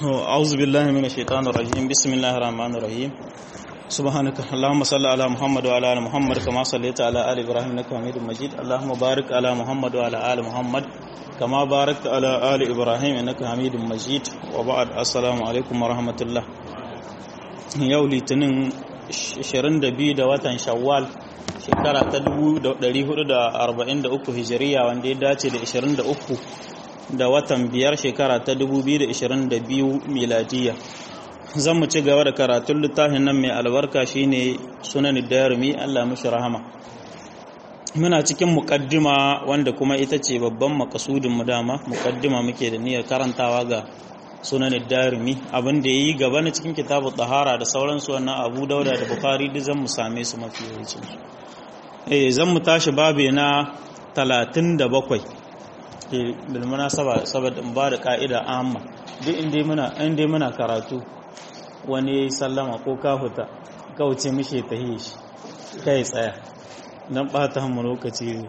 أعوذ بالله من الشيطان الرجيم بسم الله الرحمن الرحيم سبحانك اللهم صل على محمد وعلى آل محمد كما صليت على آل إبراهيم إنك حميد مجيد اللهم بارك على محمد وعلى آل محمد كما باركت على آل إبراهيم إنك حميد مجيد وبعد السلام عليكم ورحمة الله yau litinin 22 da watan shawwal shekara ta 1443 hijiriya wanda ya dace da 23 da watan biyar shekara ta 2022 miladiya zan mu ci gaba da karatun littafin nan mai albarka shine sunan darimi Allah mushi rahama muna cikin mukaddima wanda kuma ita ce babban makasudin mu dama mukaddima muke da niyyar karantawa ga sunan darimi abin da yayi gaba na cikin kitabu tahara da sauransu wannan abu dauda da bukhari duk zan mu same su mafi yawancin su eh zan mu tashi babe na 37 bil munasaba saboda in ba da ka'ida amma duk inda muna inda muna karatu wani sallama ko kafuta kauce mishi ta shi kai tsaya dan bata mu lokaci ne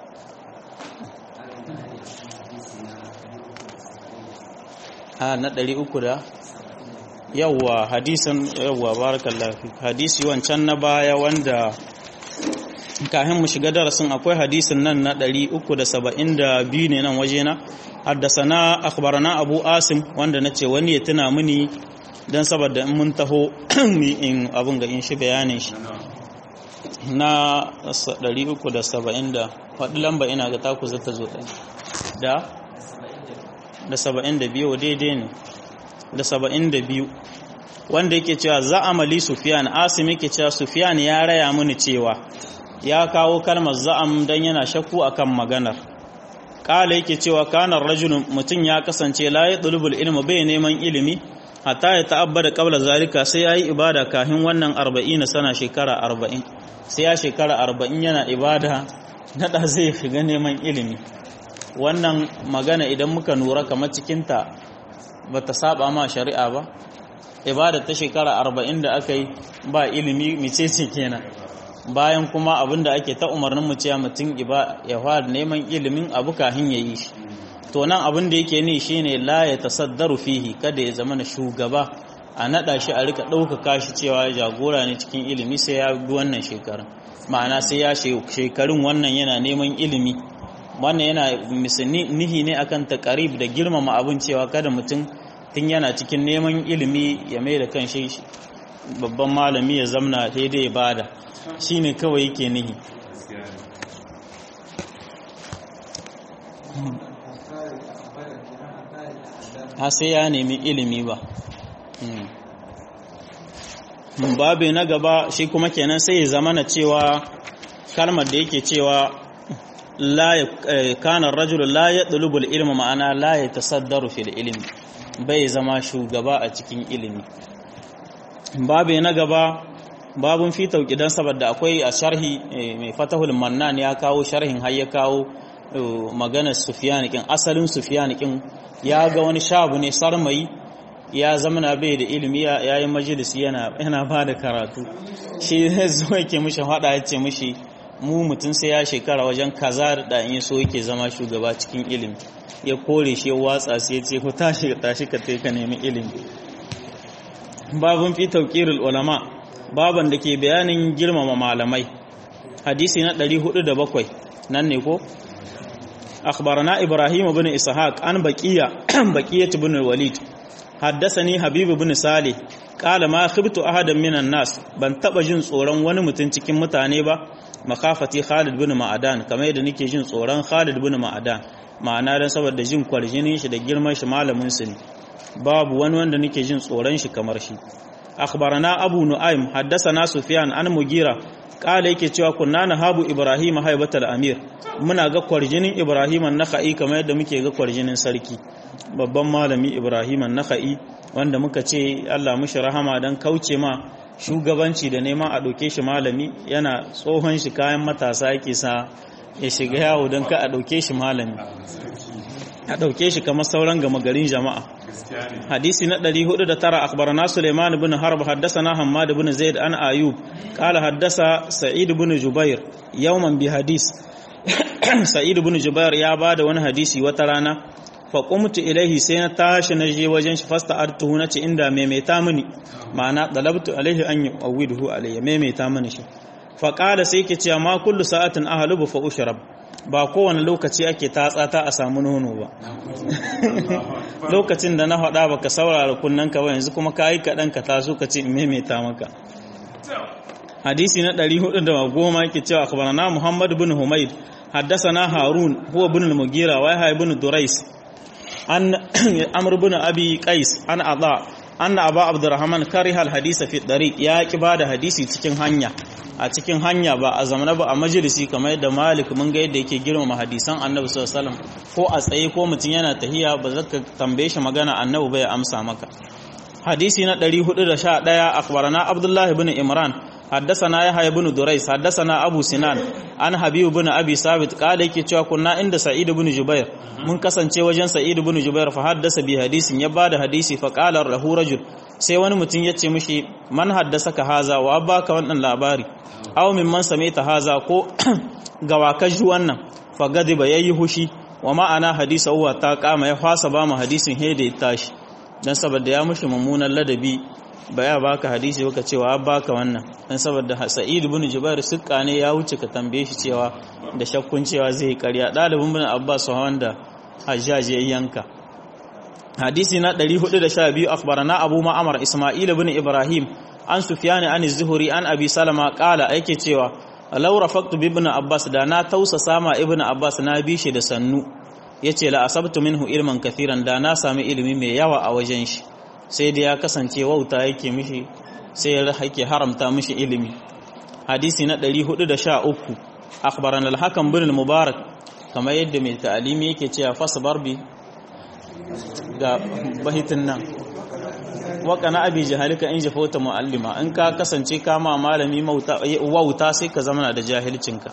a na 300 da yawwa hadisin yawwa barakallahu fi hadisi wancan na baya wanda kafin mu shiga darasin akwai hadisin nan na 372 ne nan wajena haddasana akhbarana abu asim wanda nace wani ya tuna mini dan saboda in mun taho in abun ga in shi bayanin shi na 370 da faɗi lamba ina ga taku zata zo ɗan da da 72 daidai ne da 72 wanda yake cewa za amali sufiyan asim yake cewa sufiyan ya raya mini cewa ya kawo kalmar za'am dan yana shakku akan maganar kala yake cewa kana rajulun mutum ya kasance la yadlubul ilma bai neman ilimi hatta ya ta'abbada qabla zalika sai yayi ibada kafin wannan 40 sana shekara 40 sai ya shekara 40 yana ibada nada zai shiga neman ilimi wannan magana idan muka nura kamar cikin ta bata saba ma shari'a ba ibada ta shekara 40 da aka yi ba ilimi micece kenan bayan kuma abinda ake ta umarnin mu cewa mutum ya fara neman ilimin abu kafin ya yi shi to nan abin da yake ni shine la ya tasaddaru fihi kada ya zama na shugaba a nada shi a rika ɗaukaka shi cewa jagora ne cikin ilimi sai ya bi wannan shekarun ma'ana sai ya shekarun wannan yana neman ilimi wannan yana nihi ne akan takarib da girmama abin cewa kada mutum tun yana cikin neman ilimi ya mai da kan shi babban malami ya zamna daidai bada shi ne kawai yake nihi ha sai ya nemi ilimi ba babu na gaba shi kuma kenan sai ya zama na cewa kalmar da yake cewa kanar rajulu la ya ɗulubul ilmi ma'ana la ya tasaddaru fil ilimi bai zama shugaba a cikin ilimi babu na gaba babun fi tauƙidan saboda akwai a sharhi mai fatahul mannan ya kawo sharhin har ya kawo maganar sufiyanikin asalin sufiyanikin ya ga wani shabu ne sarmayi ya zamana bai da ilimi ya yi majalisi yana ba da karatu shi zo yake mishi hada ya ce mishi mu mutum sai ya shekara wajen kaza da in so yake zama shugaba cikin ilimi ya kore shi ya watsa sai ya ce ku tashi tashi ka ka nemi ilimi babun fi tauƙirul ulama baban da ke bayanin girmama malamai hadisi na 407 nan ne ko akhbarana ibrahim ibn ishaq an baqiya baqiyat ibn walid haddathani habib ibn salih qala ma khibtu ahadan minan nas ban taba jin tsoron wani mutum cikin mutane ba makafati khalid ibn ma'adan kamar yadda nake jin tsoron khalid ibn ma'adan ma'ana dan saboda jin kwarjinin shi da girman shi malamin su ne babu wani wanda nake jin tsoron shi kamar shi أخبرنا أبو نعيم حدثنا سفيان عن مغيرة قال yake cewa kunna nahabu ibrahim haibatal amir muna ga kwarjinin ibrahim an-nakhai kamar yadda muke ga kwarjinin sarki babban malami ibrahim an-nakhai wanda muka ce Allah mushi rahama dan kauce ma shugabanci da neman a doke shi malami yana tsohon shi kayan matasa yake sa ya shiga yawo dan ka a doke shi malami a dauke shi kamar sauran gama garin jama'a hadisi na 409 akhbarana Sulaiman ibn Harb haddathana Hammad ibn Zaid an Ayub qala haddasa Sa'id ibn Jubair yawman bi hadis Sa'id ibn Jubair ya bada wani hadisi wata rana fa qumtu ilaihi sai na tashi na je wajen shi fasta artuhu nace inda maimaita mini ma'ana dalabtu alaihi an yu'awwiduhu alayya maimaita mini shi fa qala sai yake cewa ma kullu sa'atin ahlubu fa ushrab ba kowane lokaci ake tatsa ta a samu nono ba lokacin da na faɗa baka saurara kunnanka ba yanzu kuma ka yi kaɗan ka taso ka ce in maimaita maka hadisi na 410 yake cewa akhbarana Muhammad ibn Humayd haddathana Harun huwa ibn al-Mughira wa Yahya ibn Durais an Amr ibn Abi Qais an Adha anna Abu Abdurrahman kariha al-hadisa fi tariq ya ki bada hadisi cikin hanya a cikin hanya ba a zamana ba a majalisi kamar yadda Malik mun ga yadda yake girmama hadisan Annabi sallallahu alaihi wasallam ko a tsaye ko mutum yana tahiya ba zaka tambaye shi magana Annabi bai amsa maka hadisi na 411 akhbarana Abdullah ibn Imran حدثنا يحيى بن دريس حدثنا ابو سنان عن حبيب بن ابي ثابت قال yake cewa kunna inda sa'id ibn jubair mun kasance wajen sa'id ibn jubair fa haddasa bi hadisin ya bada hadisi fa qala lahu rajul sai wani mutum yace mishi man haddasaka haza wa baka wannan labari aw mimman samaita haza ko gawa ka ji wannan fa gadiba yayi hushi wa ma'ana hadisa huwa ta kama ya fasa ba mu hadisin he da ya tashi dan saboda ya mushi mummunan ladabi ba ya baka hadisi baka cewa baka wannan dan saboda Sa'id ibn Jubair sukka ne ya wuce ka tambaye shi cewa da shakkun cewa zai karya dalibin ibn Abbas wanda Hajjaj ya yanka hadisi na 412 akhbarana Abu Ma'mar Isma'il ibn Ibrahim an Sufyan an Az-Zuhri an Abi Salama qala yake cewa law rafaqtu bi ibn Abbas da na tausa sama ibn Abbas na bi shi da sannu yace la asabtu minhu ilman kathiran da na sami ilimi mai yawa a wajen shi sai da ya kasance wauta yake mishi sai ya yake haramta mishi ilimi hadisi na 413 akhbarana al-hakam bin al-mubarak kamar yadda mai ta'alimi yake cewa fasbar bi ga bahitin nan waka na abi jahalika in jafauta muallima in ka kasance kama malami wauta sai ka zama da jahilcinka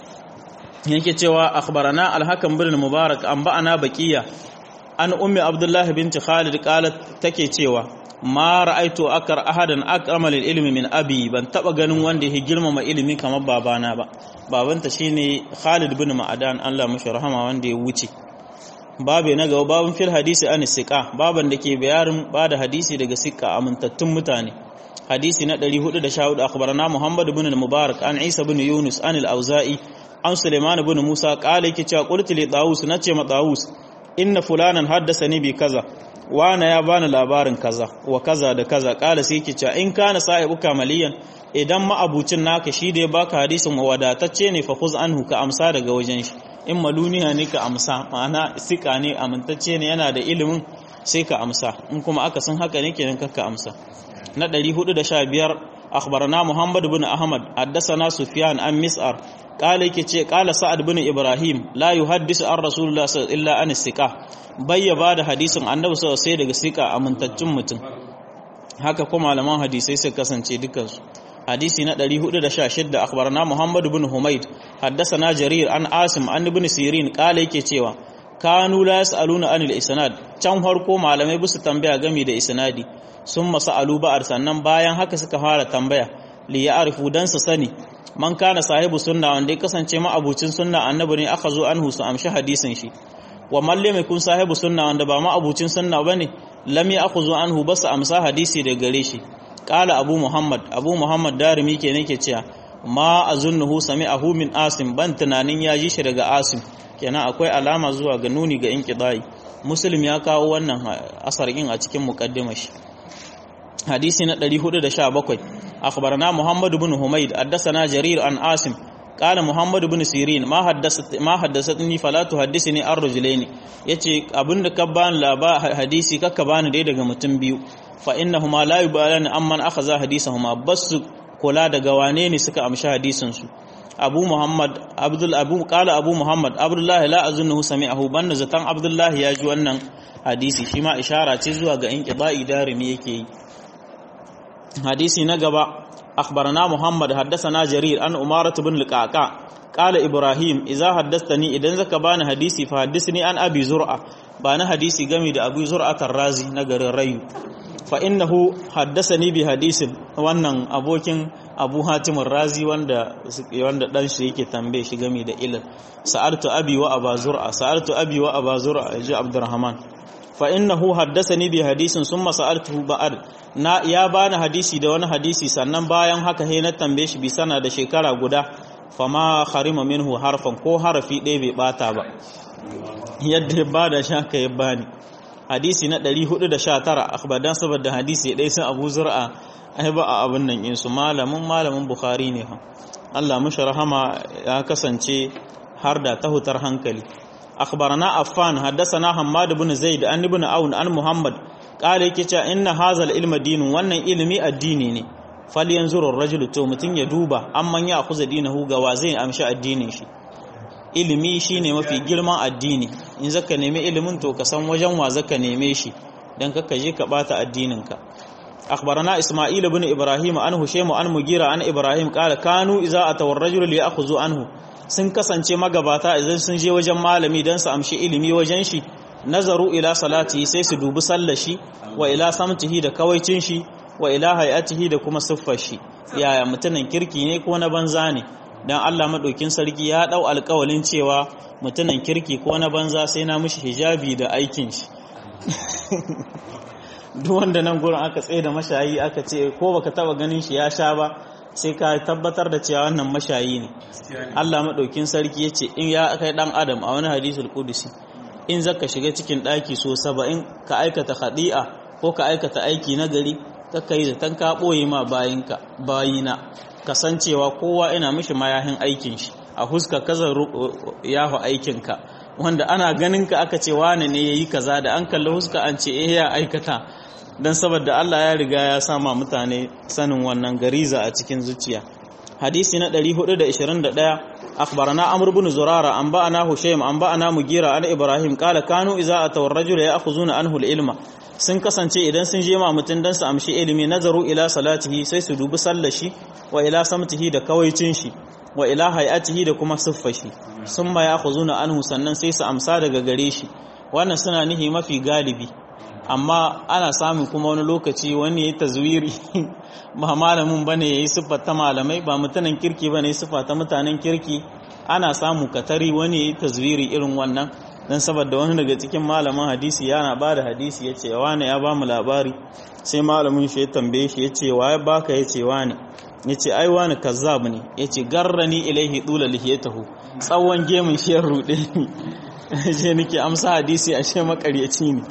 yake cewa akhbarana al-hakam bin al-mubarak an ba'ana baqiya an ummi abdullahi binti khalid qalat take cewa ma ra'aitu akar ahadan akramal ilmi min abi ban taba ganin wanda yake girmama ilimi kamar babana ba babanta shine khalid bin ma'adan Allah mashi rahama wanda ya wuce babe na gaba babun fil hadisi an siqa baban da ke bayarin bada hadisi daga siqa amintattun mutane hadisi na 414 akhbarana muhammad ibn al-mubarak an isa ibn yunus an al-auza'i an sulaiman ibn musa qala yake cewa qultu li dawus nace ma dawus inna fulanan haddasa ni bi kaza wana ya bani labarin kaza wa kaza da kaza kala sai yake cewa in kana sahibu kamaliyan idan ma'abucin naka shi da ya baka hadisin wadatacce ne fa khuz anhu ka amsa daga wajen shi in maluniya ne ka amsa ma'ana sika ne amintacce ne yana da ilimin sai ka amsa in kuma aka san haka ne kenan ka amsa na 415 akhbarana muhammad ibn ahmad haddathana sufyan an mis'ar kala yake ce kala sa'ad bin ibrahim la yuhaddisu an rasulullah sallallahu illa an siqa bayya ba da hadisin annabi sallallahu sai daga siqa amintaccen mutum haka kuma malaman hadisai sai kasance dukansu hadisi na 416 akhbarana muhammad bin humayd haddathana jarir an asim an ibn sirin kala yake cewa kanu la yasaluna anil isnad can farko malamai bisu tambaya game da isnadi sun masalu ba'ar sannan bayan haka suka fara tambaya li ya'rifu dan su sani man kana sahibu sunna wanda ya kasance ma abucin sunna annabi ne aka zo anhu su amshi hadisin shi wa man lam yakun sahibu sunna wanda ba ma abucin sunna bane lam ya'khudhu anhu bas amsa hadisi da gare shi qala abu muhammad abu muhammad darimi ke nake cewa ma azunnuhu sami'ahu min asim ban tunanin ya ji shi daga asim kenan akwai alama zuwa ga nuni ga inqidai muslim ya kawo wannan asar in a cikin muqaddimar shi hadisi na 417 akhbarana muhammad ibn humayd haddathana jarir an asim qala muhammad ibn sirin ma haddathat ma haddathatni fala tuhaddisni ar rajulaini yace abinda ka bani laba hadisi kakka bani dai daga mutum biyu fa innahuma la yubalani amman akhadha hadisahuma bas kula daga wane ne suka amshi hadisin su abu muhammad abdul abu qala abu muhammad abdullah la azunnahu sami'ahu banna zatan abdullah ya ji wannan hadisi shi ma ishara ce zuwa ga inqida'i darimi yake yi hadisi na gaba akhbarana muhammad haddathana jarir an umaratu bin liqaqa qala ibrahim idza haddathani idan zaka bani hadisi fa haddithni an abi zur'a bani hadisi game da abu zur'a tarrazi na garin rayu fa innahu haddathani bi hadisin wannan abokin abu hatimin razi wanda wanda dan shi yake tambaye shi game da ilal sa'altu abi wa abazura sa'altu abi wa abazura ji abdurrahman fa innahu haddathani bi hadisin summa sa'altuhu ba'd na ya bani hadisi da wani hadisi sannan bayan haka he na tambaye shi bi sana da shekara guda fama harima minhu harfan ko harafi ɗaya bai bata ba yadda ya bada shaka ya bani hadisi na 419 akhbadan saboda hadisi ɗaya sun abu zur'a ai ba a abin nan insu malamin malamin bukhari ne ha Allah mushi rahama ya kasance har da tahutar hankali akhbarana affan haddathana hammad ibn zaid an ibn aun an muhammad qala yake cewa inna hazal ilma dinun wannan ilimi addini ne fal yanzuru ar-rajulu to mutun ya duba amman ya akuza dinahu ga wa zai amshi addinin shi ilimi shine mafi girman addini in zaka nemi ilimin to ka san wajen wa zaka neme shi dan kaka je ka bata addinin ka أخبرنا إسماعيل بن إبراهيم عن هشيم عن مغيرة عن إبراهيم قال كانوا إذا أتوا الرجل ليأخذوا عنه sun kasance magabata idan sun je wajen malami don su amshi ilimi wajen shi nazaru ila salati sai su dubi sallar shi wa ila samtihi da kawaicin shi wa ila hayatihi da kuma siffar shi yaya mutumin kirki ne ko na banza ne dan Allah madaukin sarki ya dau alƙawalin cewa mutumin kirki ko na banza sai na mishi hijabi da aikin shi duk wanda nan gurin aka tsaye da mashayi aka ce ko baka taba ganin shi ya sha ba sai ka tabbatar da cewa wannan mashayi ne Allah madaukin sarki yace in ya kai dan adam a wani hadisul qudusi in zaka shiga cikin daki so 70 ka aikata khadi'a ko ka aikata aiki na gari kakka yi zaton ka boye ma bayinka bayina kasancewa kowa ina mishi mayahin aikin shi a huska kaza yahu aikinka wanda ana ganin ka aka ce wane ne yayi kaza da an kalli huska an ce eh ya aikata dan saboda Allah ya riga ya sama mutane sanin wannan gariza a cikin zuciya hadisi na 421 akhbarana amr ibn zurara an ba'ana hushaym an ba'ana mugira an ibrahim qala kanu idza ataw ar-rajula ya'khuzuna anhu al-ilma sun kasance idan sun je ma mutun dan su amshi ilimi nazaru ila salatihi sai su dubi sallar shi wa ila samtihi da kawaicin shi wa ila hayatihi da kuma siffashi sun ma ya'khuzuna anhu sannan sai su amsa daga gare shi wannan suna nihi mafi galibi amma ana samun kuma wani lokaci wani ya yi tazwiri ba malamin ba ne ya yi siffa ta malamai ba mutanen kirki ba ne ya siffa ta mutanen kirki ana samu katari wani ya yi tazwiri irin wannan don saboda wani daga cikin malamin hadisi yana ba da hadisi ya ce wane ya ba mu labari sai malamin shi ya tambaye shi ya ce wa ya baka ya ce wane ya ce ai wani kazzab ne ya ce garrani ilaihi dula lihiyatahu tsawon gemun shi ya ruɗe ni je nake amsa hadisi ashe makaryaci ne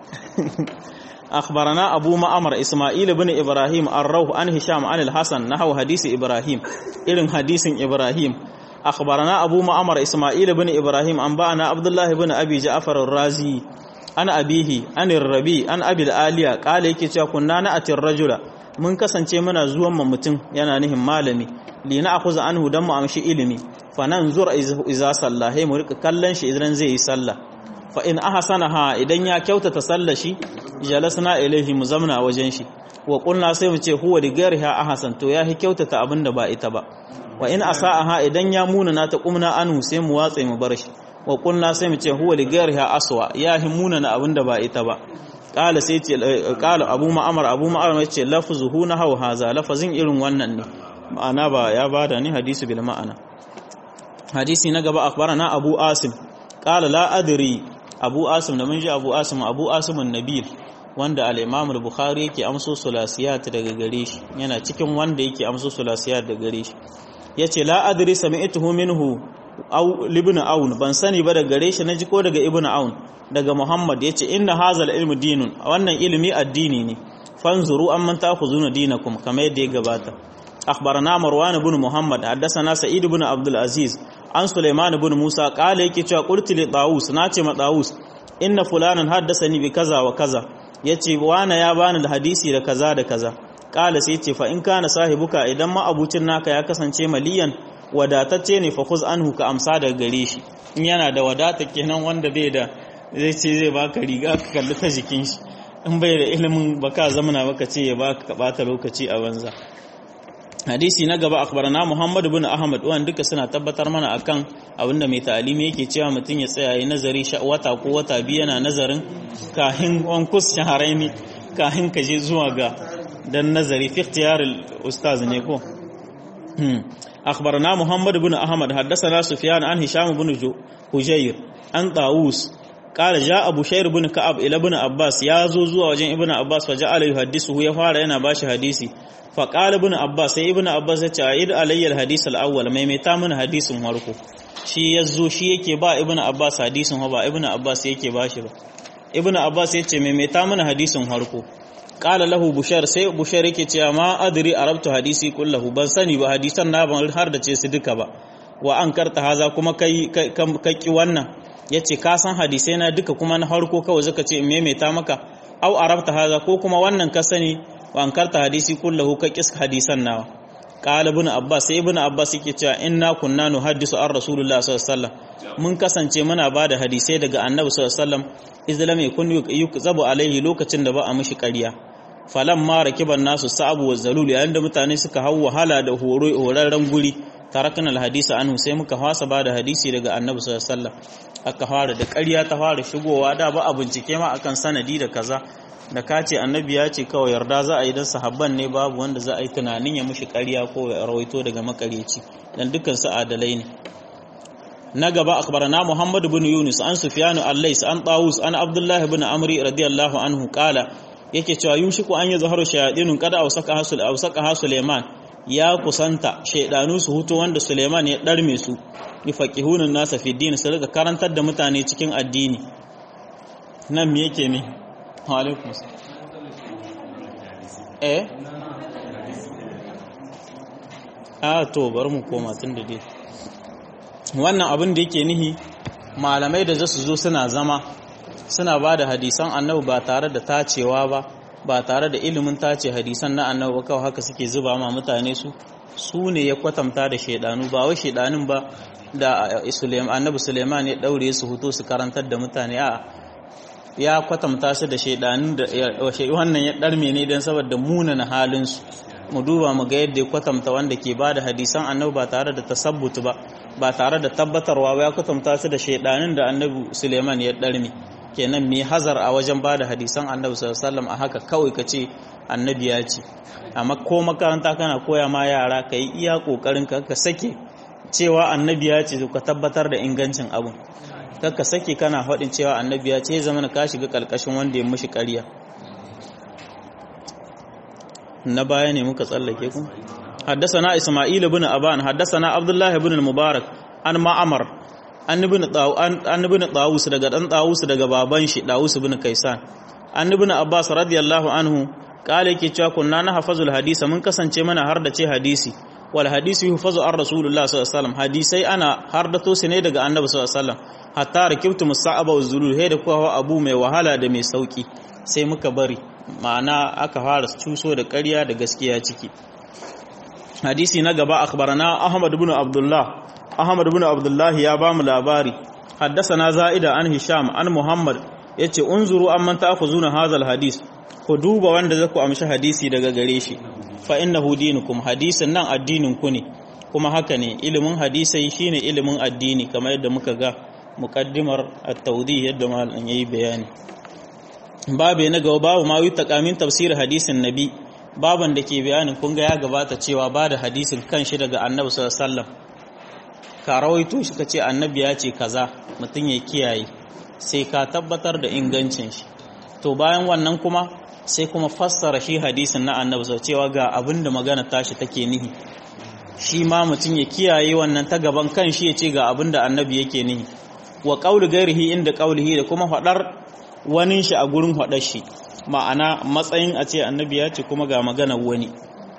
أخبرنا أبو معمر إسماعيل بن إبراهيم الروح عن هشام عن الحسن نحو حديث إبراهيم إلن حديث إبراهيم أخبرنا أبو معمر إسماعيل بن إبراهيم أنبأنا عبد الله بن أبي جعفر الرازي عن أبيه عن الربي عن أبي الآلية قال يكي كنا نأتي الرجل mun kasance muna zuwan mu mutum yana nihin malami li na akuza anhu dan mu amshi ilimi fa nan zura iza sallahi mu rika kallon shi idan zai yi sallah fa in ahsanaha idan ya kyautata sallashi jalasna ilaihi mu zamna wajen shi wa qulna sai mu ce huwa li ghairiha ahsan to ya kyautata abinda ba ita ba wa in asaaha idan ya munana ta qumna anhu sai mu watsa mu bar shi wa qulna sai mu ce huwa li ghairiha aswa ya munana abinda ba ita ba qala sai ce qala abu ma'amar abu ma'amar ce lafzuhu na hawa haza lafazin irin wannan ne ma'ana ba ya bada ni hadisi bil ma'ana hadisi na gaba akhbarana abu asim qala la adri abu asim da mun ji abu asim abu asimun nabil wanda al-imam al-bukhari yake amso sulasiyat daga gare shi yana cikin wanda yake amso sulasiyat daga gare shi yace la adri sami'tuhu minhu aw ibn aun ban sani ba daga gare shi naji ko daga ibn aun daga muhammad yace inna hazal ilmu dinun wannan ilimi addini ne fanzuru amman ta'khuzuna dinakum kamar yadda ya gabata أخبرنا مروان بن محمد حدثنا سعيد بن عبد العزيز عن سليمان بن موسى قال يكي cewa قلت لطاووس nace ma طاووس inna fulanan haddathani bi kaza wa kaza yace wana ya bani da hadisi da kaza da kaza qala sai yace fa in kana sahibuka idan ma abucin naka ya kasance maliyan wadatacce ne fa khuz anhu ka amsa daga gare shi in yana da wadata kenan wanda bai da zai ce zai baka riga ka kalli ta jikin shi in bai da ilimin baka zamana baka ce ya baka ka bata lokaci a banza hadisi na gaba akhbarana Muhammad ibn Ahmad wanda duka suna tabbatar mana akan abinda mai ta'alimi yake cewa mutum ya tsaya yi nazari wata ko wata biyu yana nazarin kahin wankus shaharaini kahin ka je zuwa ga dan nazari fi ikhtiyar ustaz ne ko أخبرنا محمد بن أحمد حدثنا سفيان عن هشام بن حجير عن طاووس قال جاء أبو شير بن كعب إلى ابن عباس يا زوزو وجن ابن عباس فجعل يحدثه يا فara yana bashi hadisi فقال ابن عباس sai ibn Abbas ya ce aid alayya alhadith alawwal mai mai ta mana hadisin farko shi yazo shi yake ba ibn Abbas hadisin ba ibn Abbas yake bashi ba ibn Abbas ya ce mai mai ta mana hadisin farko qala lahu bushar sai bushar yake cewa ma adri arabtu hadisi kullahu ban sani ba hadisan na ban har da ce su duka ba wa an karta haza kuma kai kai wannan yace ka san hadisai na duka kuma na harko kawai zaka ce in maimaita maka au arabta haza ko kuma wannan ka sani wa an karta hadisi kullahu ka kis hadisan nawa qala ibn abbas sai ibn abbas yake cewa inna kunna nuhaddisu an rasulullah sallallahu alaihi wasallam mun kasance muna bada hadisai daga annabi sallallahu alaihi wasallam izlam yakun yukzabu alaihi lokacin da ba a mishi ƙarya falan ma rakiban nasu sa'abu wa zalul yayin da mutane suka hau wahala da horo horarren guri tarakna alhadisa anhu sai muka fasa ba da hadisi daga annabi sallallahu alaihi wasallam aka fara da ƙarya ta fara shigowa da ba a bincike ma akan sanadi da kaza da ka ce annabi ya ce kawai yarda za a yi dan sahabban ne babu wanda za a yi tunanin ya mushi ƙarya ko ya rawaito daga makareci dan dukkan su adalai ne na gaba akhbarana Muhammad ibn Yunus an Sufyan al-Lais an Tawus an Abdullah ibn Amri radiyallahu anhu qala yake cewa yushiku an yi zaharu shayadinun kada ausaka hasul ausaka ha Suleiman ya kusanta shaydanu su huto wanda Suleiman ya darme su yufaqihunun nasa fi din su riga karantar da mutane cikin addini nan me yake ne wa alaikum eh a to bari mu koma tun da dai wannan abin da yake nihi malamai da zasu zo suna zama suna ba da hadisan annabi ba tare da tacewa ba ba tare da ilimin tace hadisan na annabi ba kawai haka suke zuba ma mutane su su ne ya kwatanta da shaidanu ba wai shaidanin ba da annabi suleiman ya daure su huto su karantar da mutane a ya kwatanta su da shaidanin da wannan ya darme ne don saboda munana halinsu mu duba mu ga yadda ya kwatanta wanda ke ba da hadisan annabi ba tare da tasabbutu ba ba tare da tabbatarwa ba ya kwatanta su da shaidanin da annabi suleiman ya darme kenan mai hazar a wajen bada hadisan annabi sallallahu a haka kawai ka ce annabi ya ce amma ko makaranta kana koya ma yara ka yi iya kokarin ka ka sake cewa annabi ya ce ka tabbatar da ingancin abun ka sake kana faɗin cewa annabi ya ce ya zama ka shiga ƙarƙashin wanda ya mushi ƙarya na baya ne muka tsallake ku حدثنا إسماعيل بن أبان حدثنا عبد الله بن المبارك عن معمر an ibn Tawus daga dan Tawus daga baban shi Dawus ibn Kaisan an ibn Abbas radiyallahu anhu kale yake cewa kunna na hafazul hadisa mun kasance mana har da ce hadisi wal hadisi yufazu ar rasulullah sallallahu alaihi wasallam hadisai ana har da to ne daga annabi sallallahu alaihi wasallam hatta rakibtu musa'aba wa zulul he da kuwa abu mai wahala da mai sauki sai muka bari ma'ana aka fara cuso da ƙarya da gaskiya ciki hadisi na gaba akhbarana ahmad ibn abdullah Ahmad ibn Abdullah ya ba mu labari haddasana Za'ida an Hisham an Muhammad yace unzuru amman ta'khuzuna hadha hadis ku duba wanda zaku amshi hadisi daga gare shi fa innahu dinukum hadisin nan addinin ku ne kuma haka ne ilimin hadisai shine ilimin addini kamar yadda muka ga muqaddimar at-tawdih yadda malam yayi bayani babu na gaba babu ma yi taqamin tafsir hadisin nabi baban da ke bayanin kun ga ya gabata cewa ba da hadisin kan shi daga annabi sallallahu alaihi wasallam ka rawaito shi ka ce annabi ya ce kaza mutum ya kiyaye sai ka tabbatar da ingancin shi to bayan wannan kuma sai kuma fassara shi hadisin na annabi sau cewa ga abin da magana tashi take nihi shi ma mutum ya kiyaye wannan ta gaban kan shi ya ce ga abin da annabi yake nihi wa ƙauli gairihi inda ƙaulihi da kuma faɗar wani shi a gurin faɗar shi ma'ana matsayin a ce annabi ya ce kuma ga maganar wani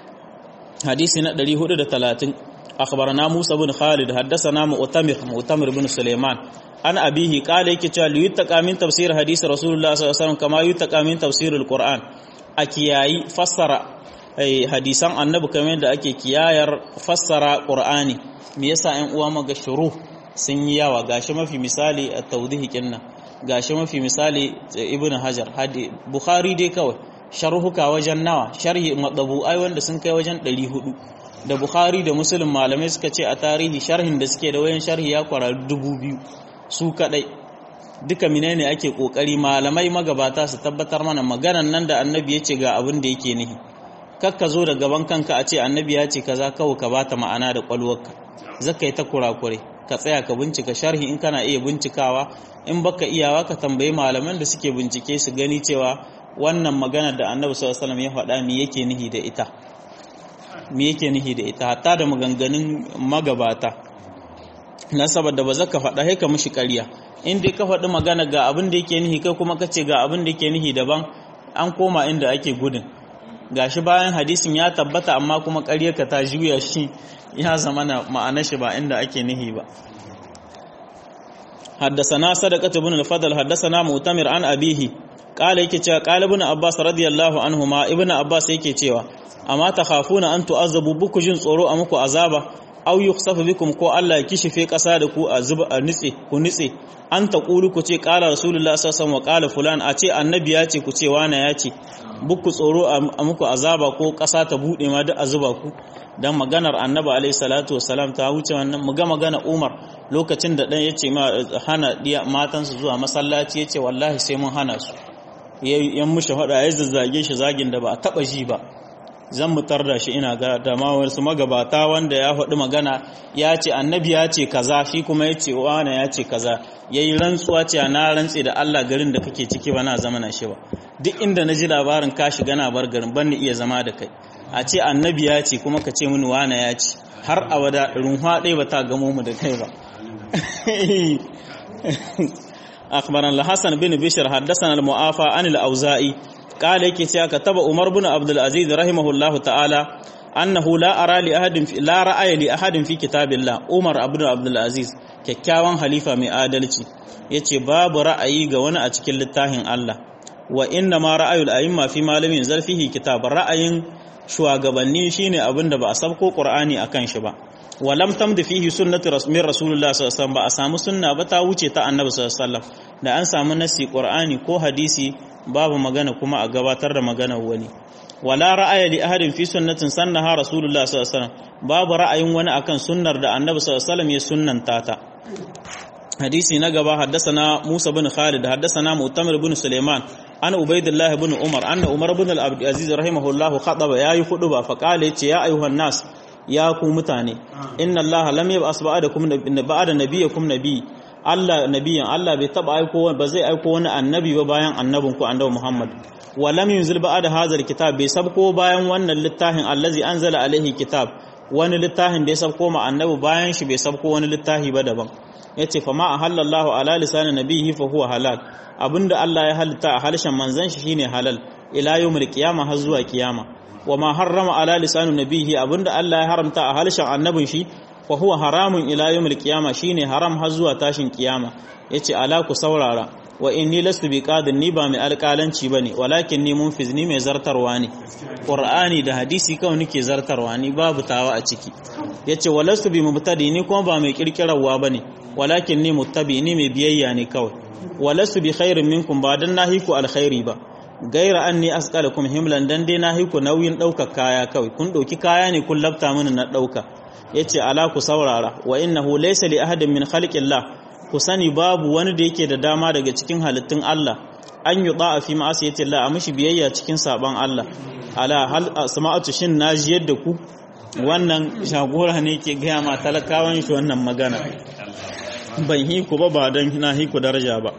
hadisi na 430 أخبرنا موسى بن خالد حدثنا مؤتمر مؤتمر بن سليمان أنا أبيه قال يكي تشال يتقى من تفسير حديث رسول الله صلى الله عليه وسلم كما يتقى من تفسير القرآن أكياي فسر hadisan annabi kamar da ake kiyayar fassara qur'ani me yasa ƴan uwa maga shuru sun yi yawa gashi mafi misali a tawdihi kinna gashi mafi misali ibn hajar hadi bukhari dai kawai sharhuka wajen nawa sharhi madabu'ai wanda sun kai wajen 400 da Bukhari da Muslim malamai suka ce a tarihi sharhin da suke da wayan sharhi ya kwara dubu biyu su kadai duka menene ake kokari malamai magabata su tabbatar mana maganan nan da annabi ya ce ga abin da yake nihi kakka zo da gaban kanka a ce annabi ya ce kaza kawai ka bata ma'ana da kwalwarka zaka yi ta kurakure ka tsaya ka bincika sharhi in kana iya bincikawa in baka iyawa ka tambayi malaman da suke bincike su gani cewa wannan magana da annabi sallallahu alaihi wasallam ya faɗa me yake nihi da ita me yake nihi da ita hatta da maganganun magabata na saboda ba zaka faɗa sai ka mishi ƙarya in dai ka faɗi magana ga abin da yake nihi kai kuma ka ce ga abin da yake nihi daban an koma inda ake gudun gashi bayan hadisin ya tabbata amma kuma ƙaryarka ta juya shi ya zama na ma'anar shi ba inda ake nihi ba حدثنا صدقة بن الفضل حدثنا مؤتمر عن أبيه قال yake cewa قال ابن عباس رضي الله عنهما ابن عباس yake cewa amma takhafuna an tu'azabu buku jin tsoro a muku azaba aw yukhsafu bikum ko Allah ya kishife kasa da ku a zuba a nitse ku nitse an taqulu ku ce qala rasulullah sallallahu alaihi wasallam wa qala fulan a ce annabi ya ce ku ce wana ya ce buku tsoro a muku azaba ko kasa ta bude ma duk a zuba ku dan maganar annabi alaihi salatu wasalam ta wuce wannan mu ga magana Umar lokacin da dan yace ma hana diya matansu zuwa masallaci yace wallahi sai mun hana su yan mushi hada ya zazzage shi zagin da ba a taba ji ba zan mutar da shi ina ga da ma wasu magabata wanda ya faɗi magana ya ce annabi ya ce kaza shi kuma ya ce wane ya ce kaza ya yi rantsuwa ce na rantse da Allah garin da kake ciki ba na zama na shi ba duk inda na ji labarin ka shiga na bar garin ban ni iya zama da kai a ce annabi ya ce kuma ka ce mini wane ya ce har abada runwa ɗaya ba ta gamo mu da kai ba أخبرنا الحسن بن بشر حدثنا المعافى عن الأوزائي قال yake cewa kataba Umar bin Abdul Aziz rahimahullahu ta'ala annahu la ara li ahadin fi la ra'aya li ahadin fi kitabillah Umar ibn Abdul Aziz kyakkyawan halifa mai adalci yace babu ra'ayi ga wani a cikin littafin Allah wa inna ma ra'ayul a'imma fi malamin zalfihi kitab ra'ayin shugabanni shine abinda ba a sabko Qur'ani akan shi ba wa lam tamdi fihi sunnatu rasmin rasulullah sallallahu alaihi wasallam ba a samu sunna ba ta wuce ta annabi sallallahu alaihi wasallam da an samu nasi Qur'ani ko hadisi babu magana kuma a gabatar da maganar wani wala ra'aya li ahadin fi sunnatin sannaha rasulullah sallallahu alaihi wasallam babu ra'ayin wani akan sunnar da annabi sallallahu alaihi wasallam ya sunnanta ta hadisi na gaba haddasana Musa bin Khalid haddasana Mu'tamir bin Sulaiman an Ubaidillah bin Umar anna Umar bin al-Abd Aziz rahimahullah khadaba yayi hudu ba fa kale yace ya ayyuhan nas ya ku mutane inna Allah lam yab'as ba'dakum ba'da nabiyyakum nabiy Allah nabiyan Allah bai taba aiko ba zai aiko wani annabi ba bayan annabin ku annabi Muhammad wa lam yunzil ba'da hadhal kitab bai sabko bayan wannan littafin allazi anzala alaihi kitab wani littafin da ya sabko ma annabi bayan shi bai sabko wani littafi ba daban yace fa ma ahallallahu ala lisanin nabihi fa huwa halal abinda Allah ya halitta a harshen manzon shi shine halal ila yawmil qiyamah har zuwa kiyama wa ma harrama ala lisanin nabihi abinda Allah ya haramta a harshen annabin shi fa huwa haramun ila yawmil qiyama shine haram har zuwa tashin kiyama yace ala ku saurara wa inni lastu bi qadin ni ba mai alƙalanci bane walakin ni munfiz ni mai zartarwa ne qur'ani da hadisi kawai nake zartarwa ni babu tawa a ciki yace walastu bi mubtadi ni kuma ba mai kirkirarwa bane walakin ni muttabi ni mai biyayya ne kawai walastu bi khairin minkum ba dan nahiku alkhairi ba gaira anni asqalakum himlan dan dai nahiku nauyin daukar kaya kawai kun dauki kaya ne kun labta mini na dauka yace ala ku saurara wa innahu laysa li ahadin min khalqillah ku sani babu wani da yake da dama daga cikin halittun Allah an yi da'a fi ma'asiyati Allah a mishi biyayya cikin saban Allah ala hal asma'atu shin naji yadda ku wannan shagora ne ke gaya ma talakawan shi wannan magana ban hi ku ba ba dan na hi ku daraja ba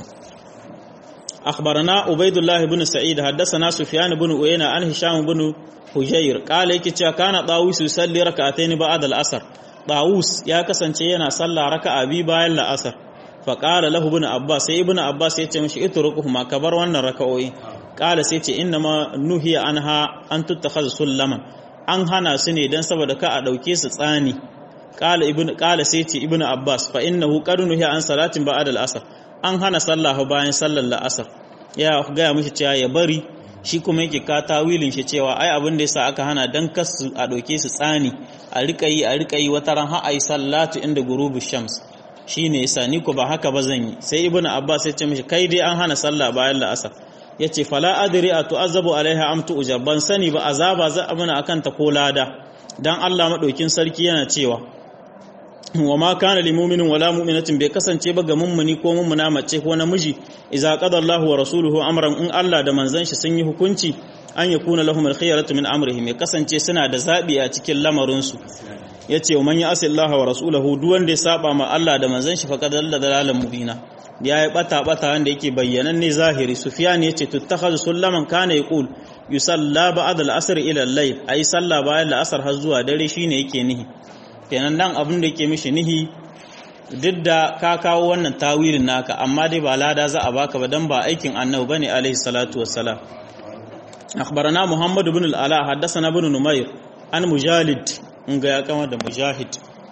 أخبرنا عبيد الله بن سعيد حدثنا سفيان بن عيينة عن هشام بن حجير قال يكي كان طاووس يصلي ركعتين بعد العصر طاووس يا كسانce yana sallah raka'a bi bayan la'asar fa qala lahu ibn abbas sai ibn abbas yace mishi itrukuhuma ka bar wannan raka'o'i qala sai ce inna ma nuhiya anha an tuttakhadha sullaman an hana su ne dan saboda ka a dauke su tsani qala ibn qala sai ce ibn abbas fa innahu qad nuhiya an salatin ba'da al-asr an hana sallah bayan sallar la'asar ya gaya mishi cewa ya bari shi kuma yake ka tawilin shi cewa ai abin da yasa aka hana dan kasu a ɗauke su tsani a rika yi a rika yi wata ran har ayi sallatu inda gurubu shams shine yasa ni ko ba haka ba zan yi sai ibnu abbas ya ce mishi kai dai an hana sallah bayan la'asar yace fala adri a tu'azzabu alaiha am tu'jab ban sani ba azaba za a mana akan ta ko lada dan Allah madaukin sarki yana cewa wa ma kana lil mu'minin wala mu'minatin bai kasance ba ga mummuni ko mummuna mace ko namiji idza qada Allahu wa rasuluhu amran in Allah da manzon shi sun yi hukunci an yakuna lahum al-khiyaratu min amrihim ya kasance suna da zabi a cikin lamarin su yace man ya'si Allah wa rasulahu duk wanda ya saba ma Allah da manzon shi faqad dalla dalalan mubina ya yi bata bata wanda yake bayyanan ne zahiri sufyan yace tuttakhadhu sullaman kana yaqul yusalla ba'd al-asr ila al-layl ayi sallah bayan al-asr har zuwa dare shine yake nihi kenan nan abin da yake mishi nihi duk da ka kawo wannan tawilin naka amma dai ba lada za a baka ba dan ba aikin annabi bane alaihi salatu wassalam akhbarana muhammad ibn al-ala haddathana ibn numayr an mujalid in ga ya kama da mujahid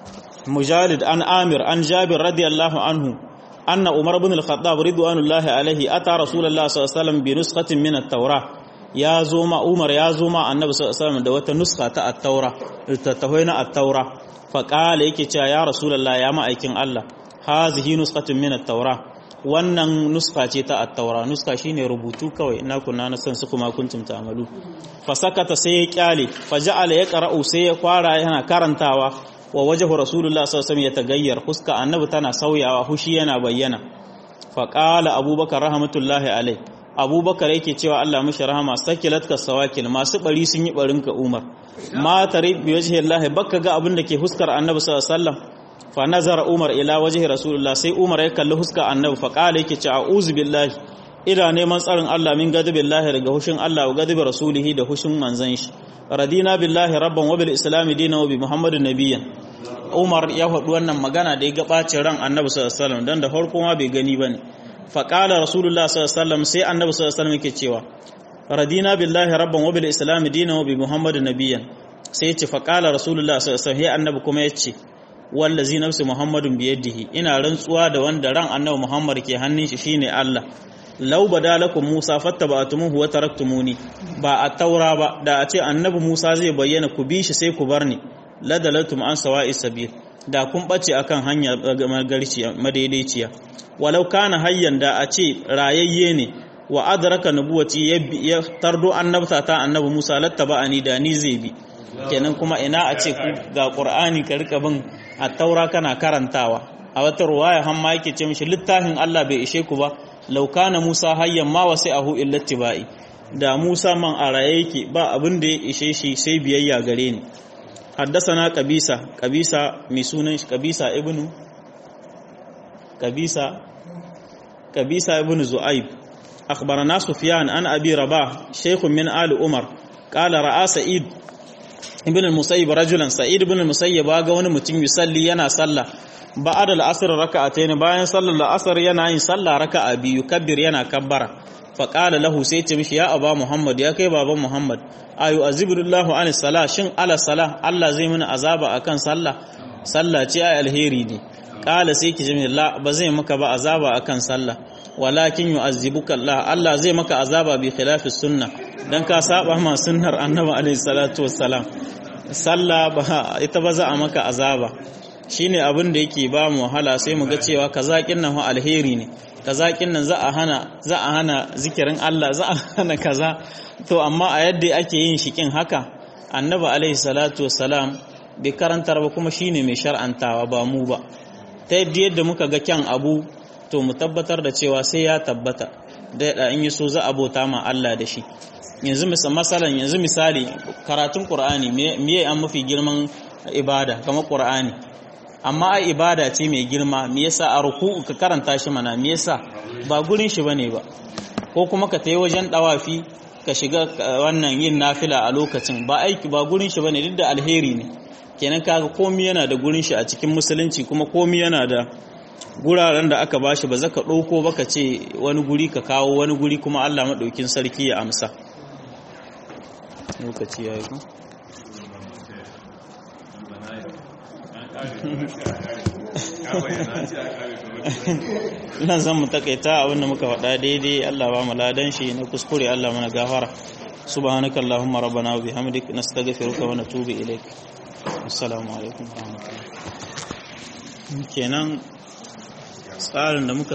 mujalid an amir an jabir radiyallahu anhu anna umar ibn al-khattab ridwanullahi alaihi ata rasulullah sallallahu alaihi wasallam bi nusqatin min at-taurah ya zo ma umar ya zo ma annabi sallallahu alaihi wasallam da wata nuska ta at-taura littattafai na at-taura fa qala yake cewa ya rasulullah ya ma'aikin Allah hazihi nuskatun min at-taura wannan nuska ce ta at-taura nuska shine rubutu kawai ina kunna na san su kuma kuntum ta'malu fa sakata sai ya kyale fa ja'ala ya qara'u sai ya kwara yana karantawa wa wajhu rasulullah sallallahu alaihi wasallam ya tagayyar huska annabi tana sauyawa hushi yana bayyana fa qala abubakar rahmatullahi alaihi abubakar yake cewa Allah mashi rahama sakilat ka sawakil masu bari sun yi barin ka umar ma tare bi wajhi Allah bakka ga abin da ke huskar annabi sallallahu alaihi wasallam fa nazara umar ila wajhi rasulullah sai umar ya kalli huskar annabi fa qala yake cewa a'udhu billahi ina neman tsarin Allah min gadabillahi daga hushin Allah wa gadabi rasulihi da hushin manzon shi radina billahi rabban wa bil islam dinan wa bi muhammadin nabiyyan umar ya faɗi wannan magana da ya ga bacin ran annabi sallallahu alaihi wasallam dan da farko ma bai gani bane faƙala rasulullah sallallahu sai annabi sallallahu alaihi yake cewa radina billahi rabban wa bil islam dinan wa bi muhammadin nabiyyan sai yace faƙala rasulullah sallallahu alaihi annabi kuma yace wallazi nafsi muhammadun biyadihi ina rantsuwa da wanda ran annabi muhammad ke hannun shi shine Allah law badalakum musa fattaba'tumuhu wa taraktumuni ba a taura ba da a ce annabi musa zai bayyana ku bi shi sai ku bar ni ladalatum an sawa'i sabil da kun bace akan hanya magarciya madaidaiciya walau kana hayyan da a ce rayayye ne wa adraka nubuwati ya tardo annabta ta annabi Musa lattaba'ani da ni zai bi kenan kuma ina a ce ga Qur'ani ka rika bin at-taura kana karantawa a wata ruwaya har ma yake ce mishi littafin Allah bai ishe ku ba law kana Musa hayyan ma wasi'ahu illa tibai da Musa man a raye yake ba abin da ya ishe shi sai biyayya gare ni حدثنا قبيسة قبيسة ميسونن قبيسة ابن قبيسة قبيسة ابن زؤيب أخبرنا سفيان عن أبي رباح شيخ من آل عمر قال رأى سعيد ابن المسيب رجلا سعيد ابن المسيب واغا wani mutum yusalli yana sallah ba'da al-asr raka'atayn bayan sallar al-asr yana yin sallah raka'a biyu kabbir yana kabbara faƙala lahu sai ce mishi ya aba muhammad ya kai baban muhammad ayu azibullahu an sala shin ala sala Allah zai mana azaba akan sallah sallah ce ai alheri ne ƙala sai ki jimi la ba zai maka ba azaba akan sallah walakin yu'azzibuka Allah Allah zai maka azaba bi khilafi sunna dan ka saba ma sunnar annabi alaihi salatu wassalam sallah ba ita ba za a maka azaba shine abin da yake ba mu wahala sai mu ga cewa kaza nan alheri ne kaza nan za a hana za a hana zikirin Allah za a hana kaza to amma a yadda ake yin shikin haka annabi alaihi salatu wassalam bai karantar ba kuma shine mai shar'antawa ba mu ba ta yadda yadda muka ga kyan abu to mu tabbatar da cewa sai ya tabbata da in yi so za a bauta ma Allah da shi yanzu misalan yanzu misali karatun qur'ani me an mafi girman ibada kamar qur'ani amma ai ibada ce mai girma me yasa a ruku'u ka karanta shi mana me yasa ba gurin shi bane ba ko kuma ka tayi wajen dawafi ka shiga wannan yin nafila a lokacin ba aiki ba gurin shi bane duk da alheri ne kenan kaga komai yana da gurin shi a cikin musulunci kuma komai yana da guraren da aka bashi ba zaka dauko ba ka ce wani guri ka kawo wani guri kuma Allah madaukin sarki ya amsa lokaci yayi ko nan zan mu takaita abinda muka faɗa daidai Allah ba mu ladan shi na kuskure Allah mana gafara subhanaka allahumma rabbana wa bihamdik nastaghfiruka wa natubu ilaik assalamu alaikum wa rahmatullahi kenan tsarin da muka